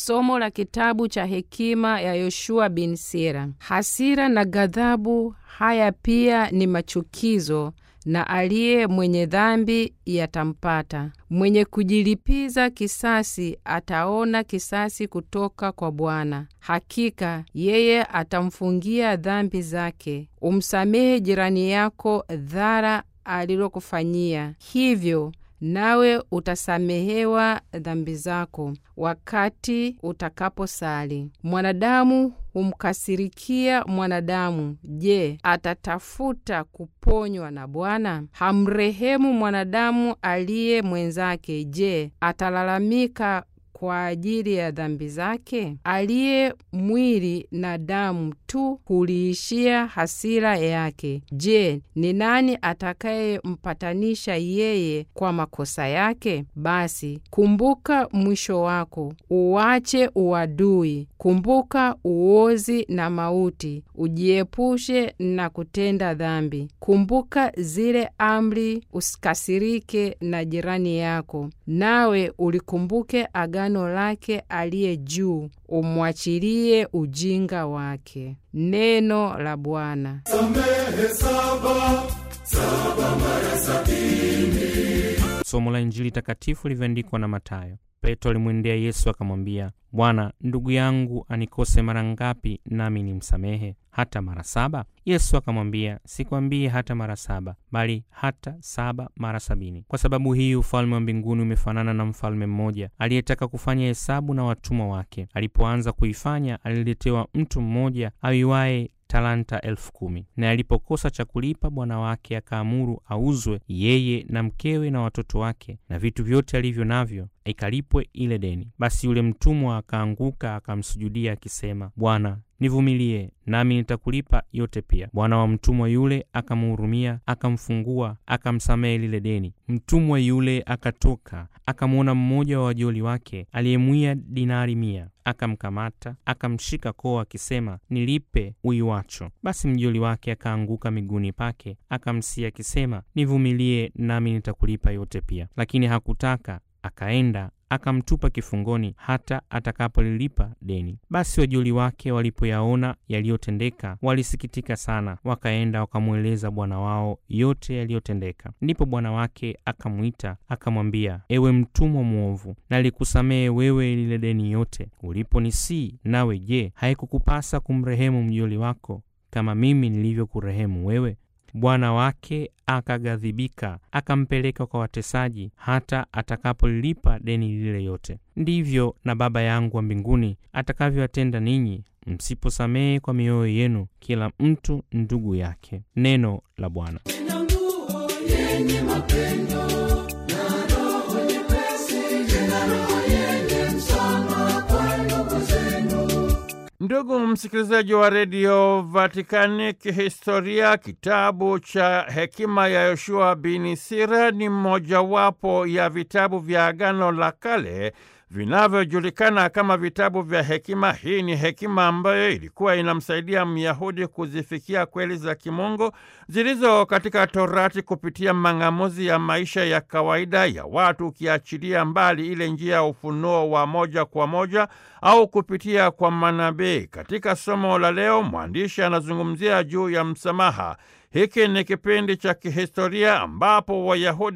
Somo la kitabu cha hekima ya Yoshua bin Sira. Hasira na ghadhabu haya pia ni machukizo, na aliye mwenye dhambi yatampata. Mwenye kujilipiza kisasi ataona kisasi kutoka kwa Bwana. Hakika yeye atamfungia dhambi zake. Umsamehe jirani yako dhara alilokufanyia, hivyo nawe utasamehewa dhambi zako wakati utakaposali. Mwanadamu humkasirikia mwanadamu, je, atatafuta kuponywa na Bwana? Hamrehemu mwanadamu aliye mwenzake, je, atalalamika kwa ajili ya dhambi zake? Aliye mwili na damu tu huliishia hasira yake. Je, ni nani atakayempatanisha yeye kwa makosa yake? Basi kumbuka mwisho wako, uwache uadui, kumbuka uozi na mauti, ujiepushe na kutenda dhambi. Kumbuka zile amri, usikasirike na jirani yako, nawe ulikumbuke agano lake aliye juu, umwachilie ujinga wake. Neno la Bwana. Samehe saba, saba mara sabini. Somo la Injili takatifu lilivyoandikwa na Mathayo. Petro alimwendea Yesu akamwambia, Bwana, ndugu yangu anikose mara ngapi nami nimsamehe? Hata mara saba? Yesu akamwambia, sikwambii hata mara saba, bali hata saba mara sabini. Kwa sababu hii ufalme wa mbinguni umefanana na mfalme mmoja aliyetaka kufanya hesabu na watumwa wake. Alipoanza kuifanya, aliletewa mtu mmoja aiwaye talanta elfu kumi. Na alipokosa cha kulipa, bwana wake akaamuru auzwe yeye na mkewe na watoto wake na vitu vyote alivyo navyo, ikalipwe ile deni. Basi yule mtumwa akaanguka akamsujudia akisema, Bwana, nivumilie nami nitakulipa yote pia. Bwana wa mtumwa yule akamhurumia, akamfungua, akamsamehe lile deni. Mtumwa yule akatoka, akamwona mmoja wa wajoli wake aliyemwia dinari mia, akamkamata, akamshika koo akisema, nilipe uiwacho. Basi mjoli wake akaanguka miguuni pake, akamsia akisema, nivumilie nami nitakulipa yote pia. Lakini hakutaka, akaenda akamtupa kifungoni hata atakapolilipa deni. Basi wajoli wake walipoyaona yaliyotendeka, walisikitika sana, wakaenda wakamweleza bwana wao yote yaliyotendeka. Ndipo bwana wake akamwita akamwambia, ewe mtumwa mwovu, nalikusamehe wewe lile deni yote uliponisii. Nawe je, haikukupasa kumrehemu mjoli wako kama mimi nilivyokurehemu wewe? Bwana wake akaghadhibika, akampeleka kwa watesaji hata atakapolilipa deni lile yote. Ndivyo na Baba yangu wa mbinguni atakavyowatenda ninyi, msiposamehe kwa mioyo yenu kila mtu ndugu yake. Neno la Bwana. Yenye mapendo na roho nyepesi, tena roho yenye msamaha kwa ndugu zenu. Ndugu msikilizaji wa redio Vatikani, kihistoria kitabu cha hekima ya Yoshua bin Sira ni mojawapo ya vitabu vya Agano la Kale vinavyojulikana kama vitabu vya hekima. Hii ni hekima ambayo ilikuwa inamsaidia Myahudi kuzifikia kweli za kimungu zilizo katika Torati kupitia mang'amuzi ya maisha ya kawaida ya watu, ukiachilia mbali ile njia ya ufunuo wa moja kwa moja au kupitia kwa manabii. Katika somo la leo, mwandishi anazungumzia juu ya msamaha. Hiki ni kipindi cha kihistoria ambapo Wayahudi